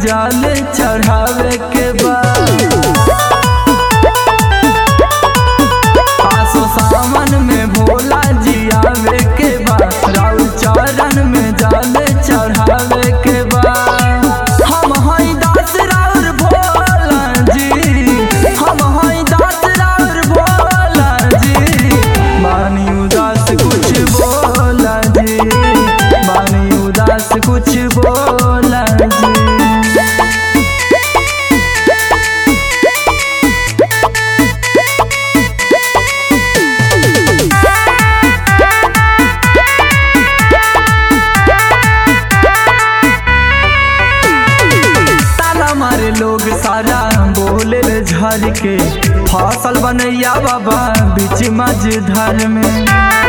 जाल चढ़ावे के बाद आसो सावन में भोला जी आवे के बाद राउ चरण में जाल चढ़ावे के बाद हम हई दास राउर भोला जी हम हई दास राउर भोला जी बानी उदास कुछ बोला जी बानी उदास कुछ बोला जी ताला मारे लोग सारा बोले ले झर के फसल बनैया बाबा बीच मझधार में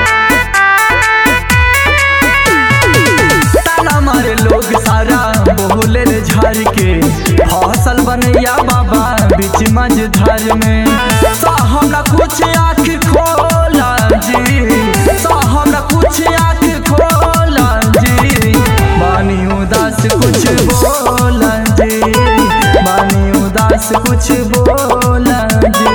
ताला मारे लोग सारा बोले ले झर के फसल बनैया बाबा बीच मझधार में सा हमरा कुछ आँख खोला जी सा हमरा कुछ आँख खोला जी बानी उदास कुछ बोला जी बानी उदास कुछ बोला जी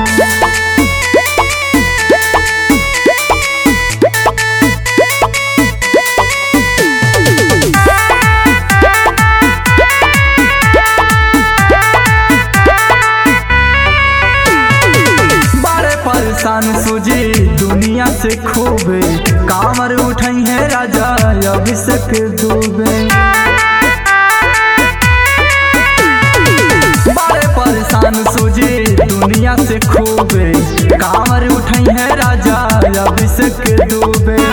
बड़े परेशान सूझी दुनिया से खूबे कामर उठाई है राजा अभिषेक डूबे बड़े परेशान सूझी दुनिया से खूबे कामर उठाई है राजा अभिषेक डूबे